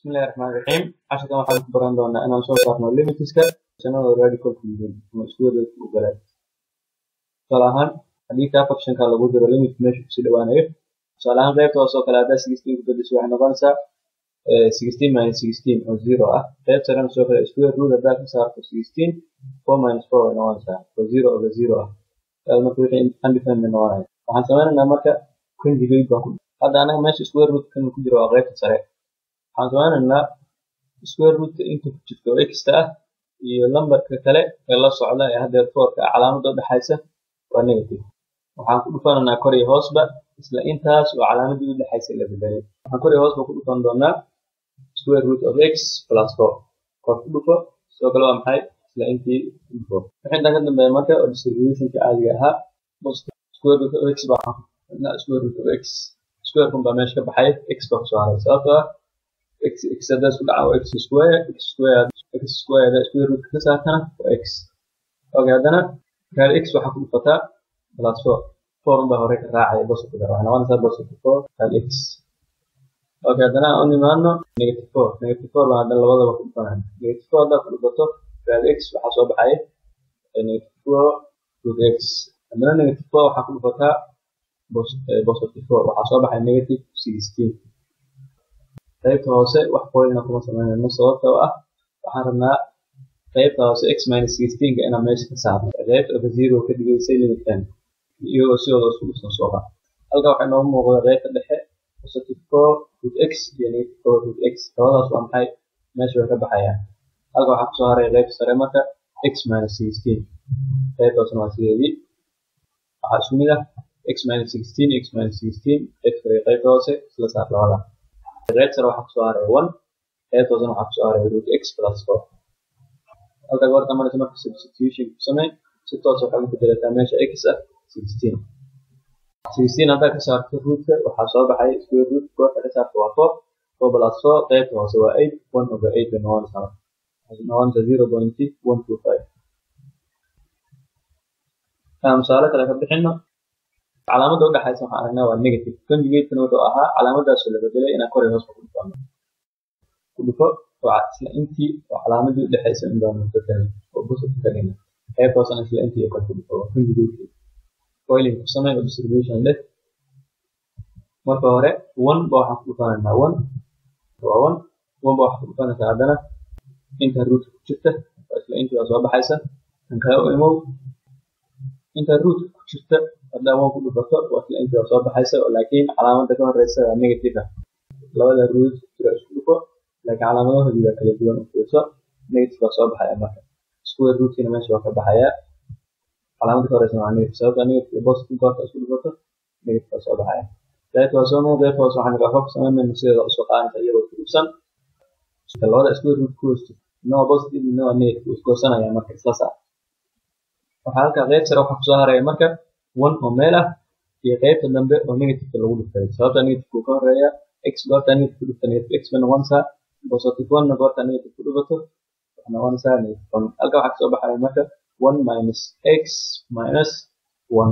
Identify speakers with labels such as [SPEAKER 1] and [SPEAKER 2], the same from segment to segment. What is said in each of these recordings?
[SPEAKER 1] bismillahi raxmaani raxiim casharkan waxaan ku baran doonaa inaan soo saarno limitska sanada radicalka yihiin ama iskuwadeedka u galaan tusaale ahaan haddii kaa functionka lagu diro limit meesha kusii dhawaanayo tusaale ahaan qaybta hoose oo kale haddaa sixteen ku bedesho waxay noqonaysaa sixteen minus sixteen oo zero ah qayb sarena soo kale square root haddaa ka saarto sixteen four minus four way noqonaysaa oo zero over zero ah taas marka wixii undefined bay noqonaya waxaan sameynaynaa marka conjugate baan ku hadda anaga meesha square root kan ku jiro waa qaybta sare waxaan sameynaynaa square rootka inta ku jirto oo xta ah iyo lambarka kale ee la socda ee haddeer foorka ah calaamada udhexaysa waa negative waxaan ku dhufanaynaa kor iyo hoosba isla intaas oo calaamadii udhexaysa la bedelay waxaan kor iyo hoosba ku dhufan doonaa square root of x plus four kor ku dhufo sidoo kale waa maxay isla intii ku dhufo wixii intaan ka dambeeya marka oo distributionka caadiga ahaa square root of x baa square root of x square kun baa meesha ka baxay x baa kusoo haray sababtoo ah x x haddaa isku dhaca waa x square x square x square haddaa square root ka saartana waa x okay haddana gaar x waxaa ku dhufataa plus four four unbaa hore ka raacaya positive waxay noqonaysaa positive four gaar x okay haddana aan u nimaadno negative four negative four baan haddana labadaba ku dhufanaya negative four haddaa ku dhufato gaar x waxaa soo baxaya negative four root x haddana negative four waxaa ku dhufataa positive four waxaa soo baxaya negative sixteen qaybta hoose wax qoyna kuma sameynayno sababta oo ah waxaan rabnaa qaybta hoose x minus sixteenka inaan meesha ka saarno qaybta over zero ka dhigaysay limitkan iyagoo sidooda isku dhisan soo bax halka waxaa inoogu muuqda qaybta dhexe positive four root x iyo negative four root x labadaas waa maxay meesha way ka baxayaan halka waxaa kusoo haray qaybta sare marka x minus sixteen qaybta hoosena waa sideedii waxaa isku mid ah x minus sixteen x minus sixteen qaybta kale qaybta hoose isla saar labada qayb sare waxaa kusoo haray one qayb hoosena waxaa kusoo haray root x plus four halka goorta maraysa marka substitution ku samey si toos waxaa ugu bedelataa meesha x ah sixteen sixteen haddaa ka saarto rootka waxaa soo baxay square root goorta ka saarto waa four four plus four qaybta hoose waa eight one over eight bay noqonaysaa noqonaysaa zero point one two five misaalo kale ka bixino calaamada udhexaysa waxaan aragnaa waa negative conjugatekan wuxuu ahaa calaamadaasoo la bedelay inaan kor iyo hoos ku dhufano ku dhufo waa isla intii oo calaamadii udhexaysa in baanu bedelay oo positive ka dhigna qayb hoosena isla intii kor ku dhufo waa conjugate coiling ku samey oo distribution leh marka hore one ba waxaan ku dhufanaynaa one waa one one ba waxaa ku dhufanaysaa haddana inta rootka ku jirta waa isla intii waa soo baxaysa kan kale u imow inta rootka ku jirta haddaa one ku dhufato waa isla intii waa soo baxaysa laakiin calaamada ka horeysa waa negative ah labada root jira isku dhufo laakiin calaamadahoodii waa kala duwan u fiirso negative baa soo baxaya marka square rootkina meesha waa ka baxaya calaamada ka horeysa waa negative sababta negative positive goorta isku dhufato negative baa soo baxaya qaybta hoose mo qaybta hoose waxaan waxba ku sameynayna sideeda usoo qaadanka iyagoo ku dhufsan labada square root ku hoosto midna waa positive midna waa negative isgoosanaya marka isla saar waxaa halka qayb sare waxaa kusoo haraya marka one oo meel ah iyo qaybta dambe oo negativeka lagu dhuftay sababta negativeka ka horeeya x goorta negative ku dhufta negative x bay noqonaysaa positive one na goorta negative ku dhufato waxay noqonaysaa negative one halka waxaa kasoo baxaya marka one minus x minus one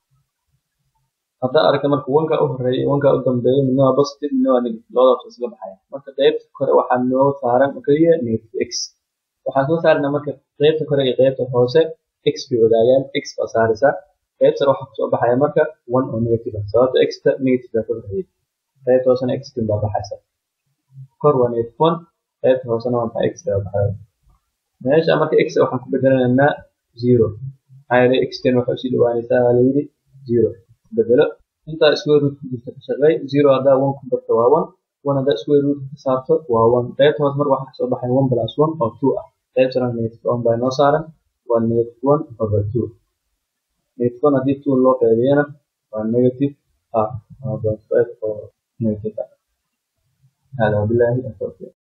[SPEAKER 1] haddaa aragta marka wanka u horeeya wanka u dambeeya midna waa positive midna waa negative labadaas isla baxaya marka qaybta kore waxaa noo saaran oo keliya negative x waxaan soo saarnaa marka qaybta kore iyo qaybta hoose x bay wadaagaan x baa saaraysaa qayb sare waxaa kusoo baxaya marka one oo negative ah sababta xta negative baa ka horreeyay qaybta hoosena x tin baa baxaysa kor waa negative one qaybta hoosena waa maxay x baa baxaya meesha marka x waxaan ku bedelanaynaa zero maxaa yeelay x tin waxay usii dhawaanaysaa waa layidhi zero bedelo intaa square root ku jirta ka shaqeey zero haddaa one ku darto waa one one haddaa square root ka saarto waa one qaybta hoose marka waxaa kasoo baxaya one plus one oo two ah qayb sarena negative one baa inoo saaran waa negative one over two negative one haddii two loo qaybiyana waa negative half one point five oo negative ah hada wabillahi